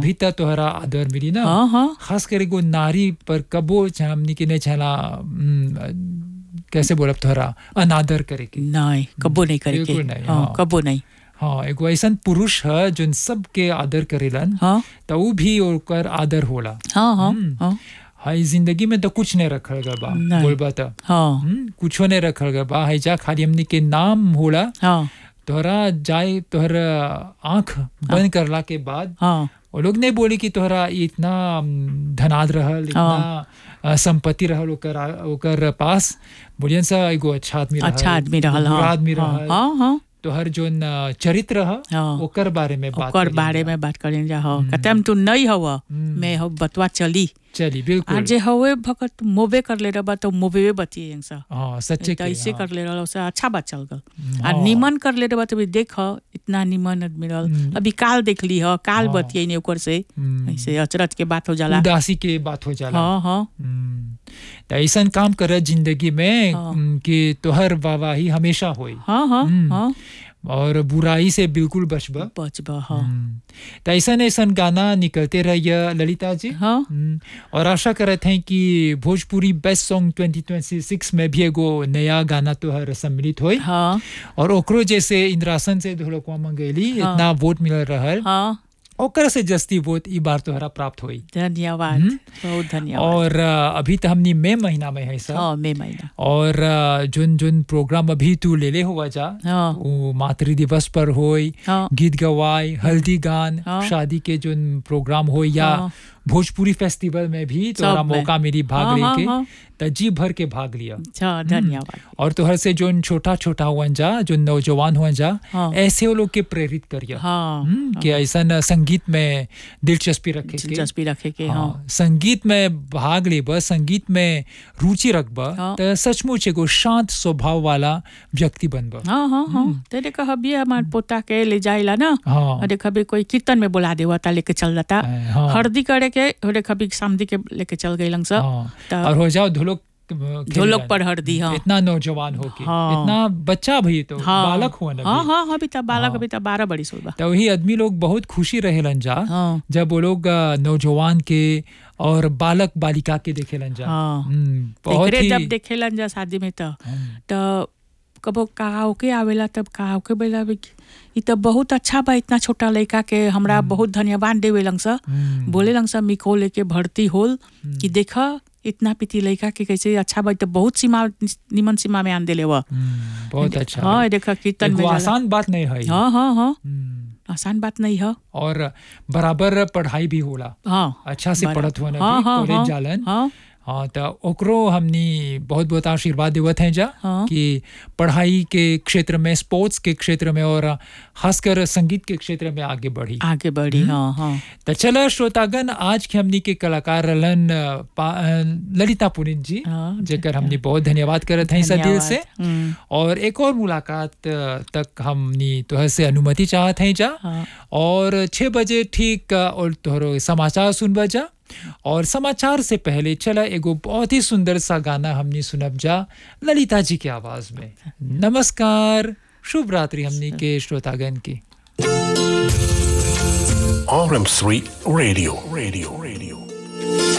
अभी तक तोहरा आदर मिली ना हाँ हाँ खास कर एगो नारी पर कबो छ- हमनी के नहीं छला हम्म, कैसे बोलब तोहरा अनादर करे के नहीं कबो नहीं करे के बिल्कुल नहीं, हाँ हाँ। कबो नहीं हाँ एगो ऐसन पुरुष है जोन सबके आदर करेलन हाँ तो ऊ भी ओकर आदर होला हाँ हाँ हम्म। हाँ हाई जिंदगी में तो कुछ नहीं रखल गल बा नहीं। बोलबा तो हाँ हम्म, कुछो नहीं रखल गल बा हैजा खाली हमनी के नाम होला हाँ तोहरा जाए तोहरा आंख बंद करला के बाद हाँ वो लोग नहीं बोली कि तोहरा ई इतना हम्म, धनाद रहल इतना अ, संपत्ति रहल ओकर आ- ओकर पास बोलियन सा एगो अच्छा आदमी रहल अच्छा आदमी रहल बुरा हाँ आदमी हाँ रहल हाँ हाँ तोहर जोन अ, चरित्र ह हाँ। ओकर बारे में बात ओकर करी बारे जा। में बात करें जा हाँ कहते हम तू नहीं हव हम्म। मैं हो बतवा चली चली आ बिल्कुल जे हवे भगत मोबे कर ले रहा तो मोबे बतिए यंग सा हाँ सच्चे तो के ऐसे हाँ। कर ले रहा से अच्छा बात चल गल आ हाँ। निमन कर ले रहा तो भी देख इतना निमन आदमी रहल हम्म। अभी काल देख ली ह काल हाँ। बतिए नहीं ओकर से हम्म, ऐसे अचरज के बात हो जाला उदासी के बात हो जाला हाँ हाँ हम्म, तो ऐसन काम कर जिंदगी में हाँ। हम्म, कि तोहर वाहवाही हमेशा होई हाँ हाँ हम्म। हाँ और बुराई से बिल्कुल बचबा बचबा हाँ हम्म, तो ऐसन ऐसन गाना निकलते रहिए ललिता जी हाँ हम्म, और आशा करते हैं कि भोजपुरी बेस्ट सॉन्ग 2026 में भी एगो नया गाना तो हर सम्मिलित होई हाँ और ओकरो जैसे इंद्रासन से ढोलकवा मंगेली हाँ। इतना वोट मिल रहल हाँ ओकर से जस्ती वोट ई बार तोहरा प्राप्त होई धन्यवाद हम्म। बहुत धन्यवाद और अ, अभी तो हमनी मई महीना में है सब हाँ मई महीना और अ, जोन जोन प्रोग्राम अभी तू ले ले हुआ जा हाँ वो मातृ दिवस पर होई हाँ गीत गवाई हल्दी गान हाँ। शादी के जोन प्रोग्राम हो या हाँ। भोजपुरी फेस्टिवल में भी तोहरा सब में। मौका मिली भाग हाँ, हाँ, लेके हाँ। त जी भर के भाग लिया अच्छा धन्यवाद और तोहर से जोन छोटा छोटा हुआ जा जो नौजवान हुआ जा हाँ। ऐसे वो लोग के प्रेरित करिया हाँ हम्म, कि ऐसा संगीत में दिलचस्पी रखे के दिलचस्पी रखे के हाँ हाँ, संगीत में भाग लेब संगीत में रुचि रखब हाँ। तो सचमुच एगो शांत स्वभाव वाला व्यक्ति बनब हाँ हाँ हाँ तेरे कहा भी हमार पोता के ले जाइला ना हाँ अरे कभी कोई कीर्तन में बुला देवा ता लेके चल जाता हाँ। हरदी करे के अरे कभी सामदी के लेके चल गई लंग हाँ, त- और हो जाओ ढोलक खेले ढोलक जाने। पर हरदी हाँ इतना नौजवान हो के हाँ। इतना बच्चा भी तो हाँ बालक हुआ ना हाँ भी। हाँ हाँ अभी तक बालक हाँ। अभी तक बारह बड़ी सोलह तो वही आदमी लोग बहुत खुशी रहेलन जा हाँ जब वो लोग अ, नौजवान के और बालक बालिका के देखेलन जा हाँ। हम्म, बहुत एकरे ही जब देखेलन जा शादी में तो हम्म, तो कबो कहाओके आवेला तब कहाओके बेला भी ई तो बहुत अच्छा बा इतना छोटा लड़का के हमरा बहुत धन्यवाद देवे लंग सा हम्म, बोले लंग सा मिको लेके भर्ती होल कि देख इतना पिती लड़का के कैसे अच्छा बा ई तो बहुत सीमा निमन सीमा में आन देले वा हम्म, बहुत अच्छा हाँ है। देखा कीर्तन एगो में जाला। आसान बात नहीं है हाँ हाँ हाँ हम्म, आसान बात नहीं है और बराबर पढ़ाई भी होला हाँ अच्छा से बरा- पढ़त हुआ ना हाँ, हाँ, कॉलेज हाँ, जालन हाँ हाँ तो ओकरो हमनी बहुत बहुत आशीर्वाद देवत हैं जा हाँ। कि पढ़ाई के क्षेत्र में स्पोर्ट्स के क्षेत्र में और खासकर संगीत के क्षेत्र में आगे बढ़ी आगे बढ़ी हाँ हाँ तो चलो श्रोतागण आज के हमनी के कलाकार रहलन अ, पा- अ, ललिता पुनित जी हाँ, जेकर हमनी बहुत धन्यवाद करत हैं सब दिल से धन्यवाद। हम्म, और एक और मुलाकात अ, तक हमनी तोहर से अनुमति चाहत हैं जा हाँ और छः बजे ठीक अ, और तोहरो समाचार सुनब जा और समाचार से पहले चला एगो बहुत ही सुंदर सा गाना हमनी सुनब जा ललिता जी के आवाज में नमस्कार शुभ रात्रि हमनी के श्रोतागण की RM3 Radio. Radio. Radio.